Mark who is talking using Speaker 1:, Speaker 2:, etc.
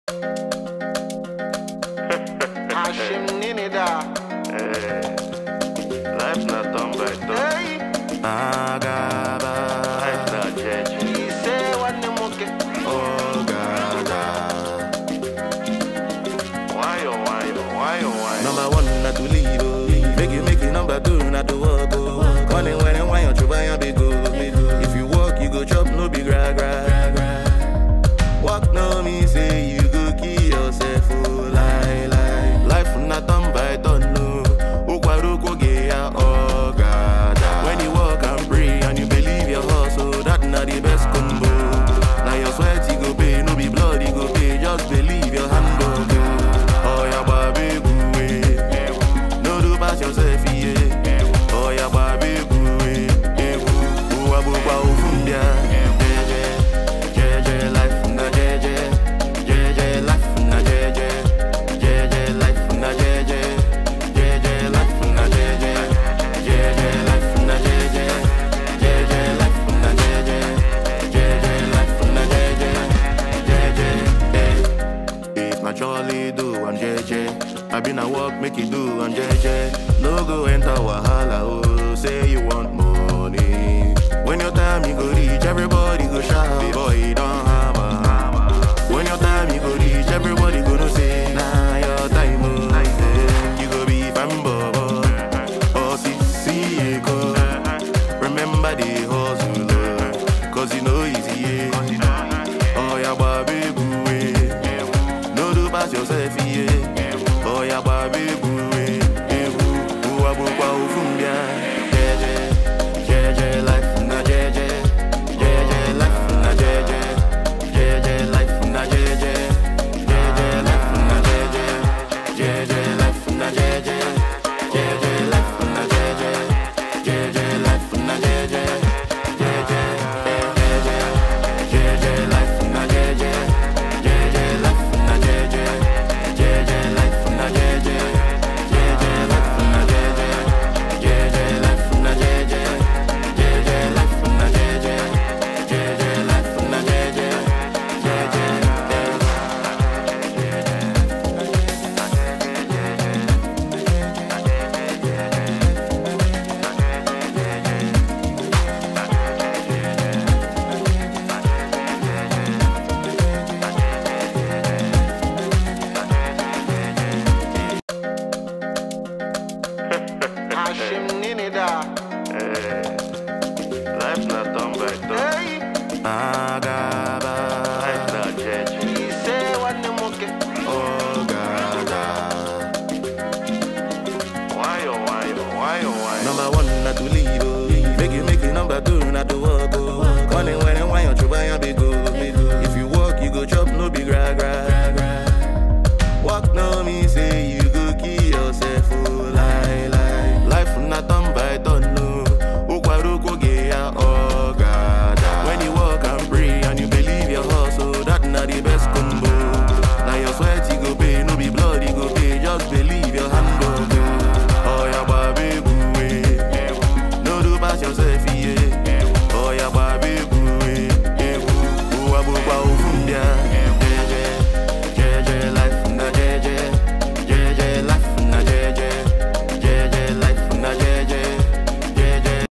Speaker 1: Hashim nini da.
Speaker 2: Life not done by done.
Speaker 1: Hey,
Speaker 3: Agaba,
Speaker 2: Life not judge.
Speaker 1: he say one the monkey.
Speaker 3: Ogada.
Speaker 2: Why oh why oh why oh why?
Speaker 3: Number one, not to leave. oh. Make you make it number two, not to walk. Oh. Money when and why you try and be go. If you walk, you go chop, no be gra gra. Walk no me say you go kill yourself. Oh, lie lie. Life not done by done. No. Ukwaruko ge ya ogada. When you walk and pray and you believe your hustle, that not the best combo. Now your sweat you go pay, no be blood you go pay. Just believe your hand go go. Oh yeah, baby, good way. No do pass yourself, yeah. Oh yeah, baby, good way. Yeah, boo, boo, boo, boo, from there. Jeje, jeje, life na jeje. Jeje, life na jeje. Jeje, life na jeje. Jeje, life na jeje. Jeje, life na jeje. Jeje, life na jeje. Jeje, life na jeje. Jeje, eh. If na jolly do and JJ I been a walk make you do and JJ No go enter wahala oh Say you want money When your time you go reach everybody go shout Boy you don't hammer When your time you go reach everybody go know say Nah your time oh Eh, You go be fanboy Oh see see go Remember the hustle oh, Cause you know easy yeah. Oh yeah baby boo eh. No do pass yourself, yeah. Oh, yeah, baby, boo, eh, eh, boo, boo, ah, boo,